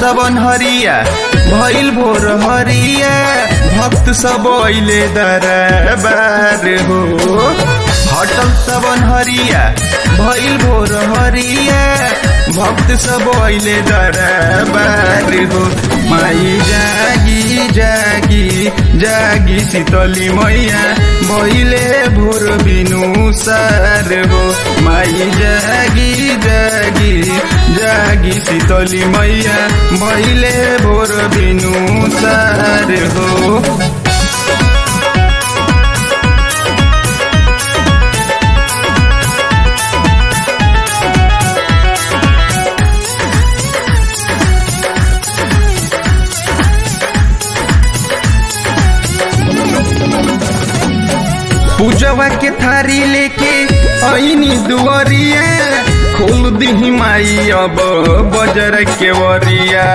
सबन हरिया भइल भोर हरिया भक्त सब अइले दरबार हो हटल सबन हरिया भइल भोर हरिया भक्त सब अइले दरबार हो माई जागी जागी जागी शीतली मैया भइले भोर बिनु सार हो माई जागी जागी जागी शीतली मैया भइले भोर बिनु सार हो पूजवा के थारी लेके ऐनी दुआरिया खोल दिही माई अब बजर के वरिया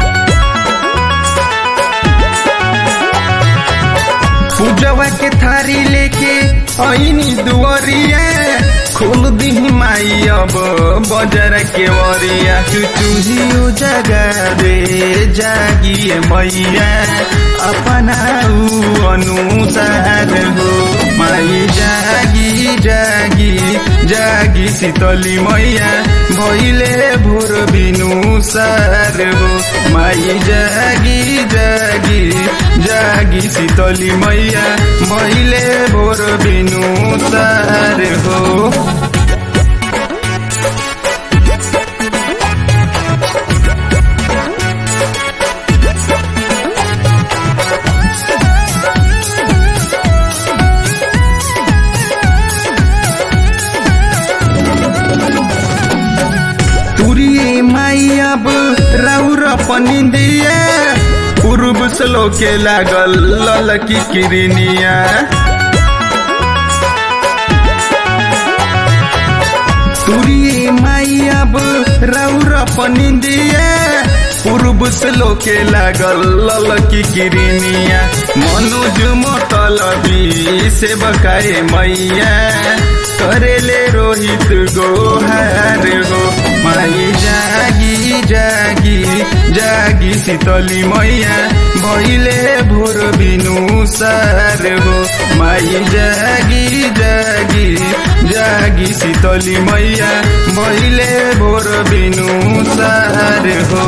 पूजवा के थारी लेके ऐनी दुआरिया खोल दिही माई अब बजर के वरिया चुचुहियो जगा दे जागिए मैया अपना ऊ अनुसार हो माई जागी जागी जागी शीतली मैया भइले भोर बिनु सार हो माई जागी जागी जागी शीतली मैया भइले भोर बिनु सार हो तुरिए माई अब राउर पनि दिए पूर्व श्लोके लागल ललकी किरनिया तुरिए माई अब राउर पनि दिए पूर्व श्लोके लागल ललकी किरनिया मनोज मतलबी से बकाए मैया करेले रोहित गोहार हो माई जागी जागी जागी शीतली मैया भइले भोर बिनु सार हो माई जागी जागी जागी शीतली मैया भइले भोर बिनु सार हो